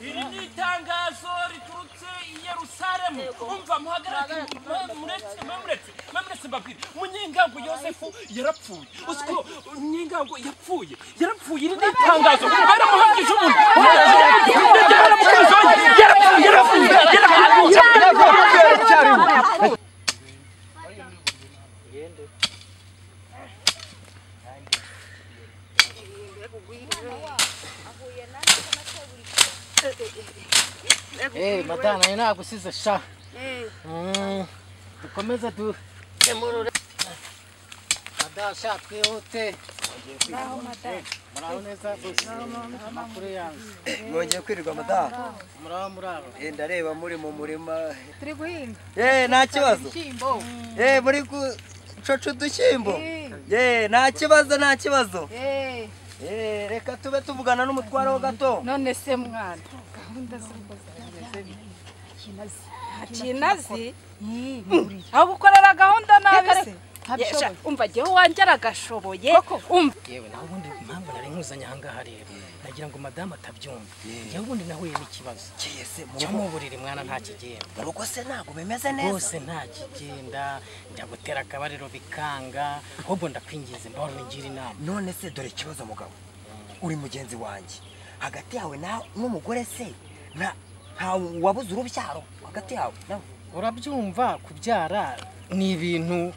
iri ni itangazo riturutse i yerusalemu umva muhagarare muretse muretse muretse babiri munyengango yosefu yarapfuye uziko munyengango yapfuye yarapfuye iri ni itangazo baramuhamije umuntu yarapfuye yarapfuye yarapfuye Eh, madana nayo nagusize sha. Mm, Dukomeze du demurure. Madana sha twihute. Muraho neza bose. Amakuru yanyu. mwongeye kwirirwa madamu Muraho muraho. Eh, ndareba muri mu murima turi guhinga Eh, nta kibazo ibishyimbo Eh, muri gucoca udushyimbo Eh, nta kibazo nta kibazo Eh, Eh, reka tube tuvugana n'umutware ho gato none se mwana gahunda kinazi aho gukorera gahunda nabi se umva jyewe wanjye aragashoboye umva Yewe naho ubundi impamvu nari nkuzanye aha ngaha rero. Nagira ngo madama atabyumva. Jyewe ubundi nahuye n'ikibazo. Ese, mu Cyo mu buriri mwana nta kigenda. rugo se ntabwo bimeze neza Bose nta kigenda. Njya gutera akabariro bikanga. Ahubwo ndakwingize mbahora ungira inama. none se dore ikibazo mugabo uri mugenzi wanjye hagati yawe na- n'umugore se nta nta wabuze urubyaro hagati yawe nawe urabyumva kubyara ni ibintu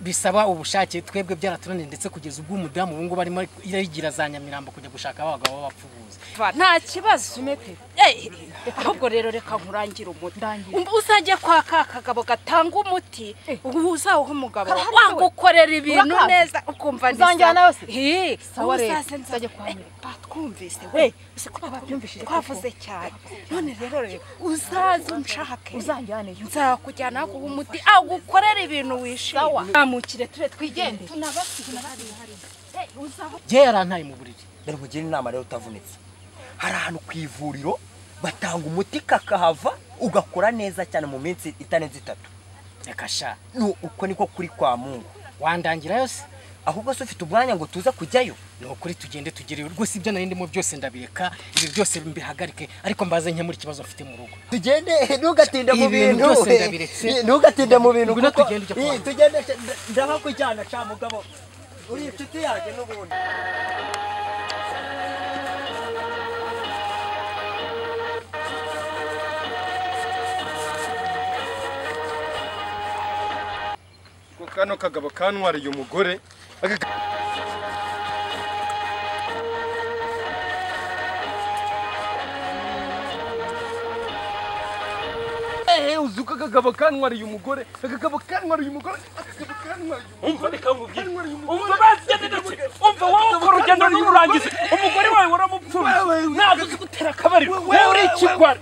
bisaba ubushake twebwe byaratunaniye ndetse kugeza ubwo umudamu ubu ngubu arimo yigira za nyamirambo kujya gushaka abagabo b'abapfubuzi nta kibazo Eh, ahubwo rero reka nkurangire umuti Umva, uzajya kwa ka kagabo gatanga umuti uzawuha umugabo wagukorera ibintu neza ukumva ni Uzanjyana sawa. se? Eh, Sawa rero, uzaze nza- uzajya kwa Eh, mugabo. batwumvise we uzi ko babyumvishije twavuze cyane none rero rero uzaze unshake uzanjyaneyo nzakujyana guha umuti agukorera ibintu Sawa. wishimye amukire ture twigende ye yarantaye mu buriri dore nkugire inama rero utavunitse hari ahantu ku ivuriro batanga umuti kakahava ugakora neza cyane mu minsi itarenze itatu reka sha Nu- uko niko kuri kwa mungu wandangira yose ahubwo se ufite umwanya ngo tuze kujyayo ni ukuri tugende tugere rwose ibyo nari ndimo byose ndabireka ibi byose mbihagarike ariko mbaze nkemura ikibazo mfite mu rugo tugende ntugatinde mu Ibi bintu bintu byose ndabiretse. Eh, ntugatinde mu bintu Ngwino kuko- tugende ujya kwa Eh, muganga. tugende sha- nda- ndabakujyana sha mugabo uri inshuti yanjye n'ubundi ko kano kagabo kantwariye umugore uzi ko akagabo kantwariye umugore akagabo kantwariye umugore akagabo kantwariye umugore umva reka nkubwire umva bazanye ndetse umva wowe ukora urugendo rw'urangiza umugore wawe waramupfumye ntabwo uzi gutera akabariro wowe uri ikigwari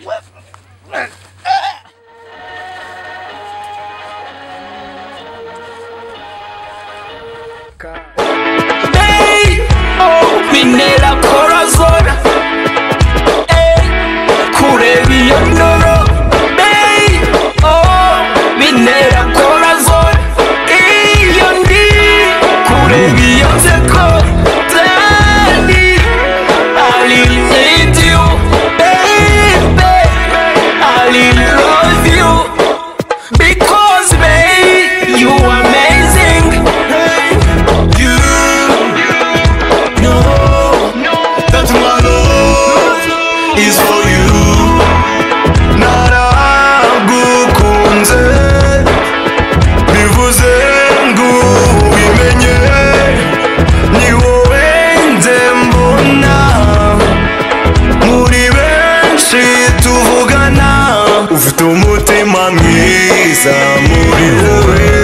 Ey, oh, bintera korazora Ey, kureba iyo ndoro Ey, oh, bintera korazora Iyo ndi kureba iyo nseko Dani, I really need you Baby, I really love you Because, babe, you amazing Hey, you no, that my love is for you. Naragukunze bivuze ngo ubimenye ni wowe nze mbona muri benshi tuvugana ufite umutima mwiza muri wowe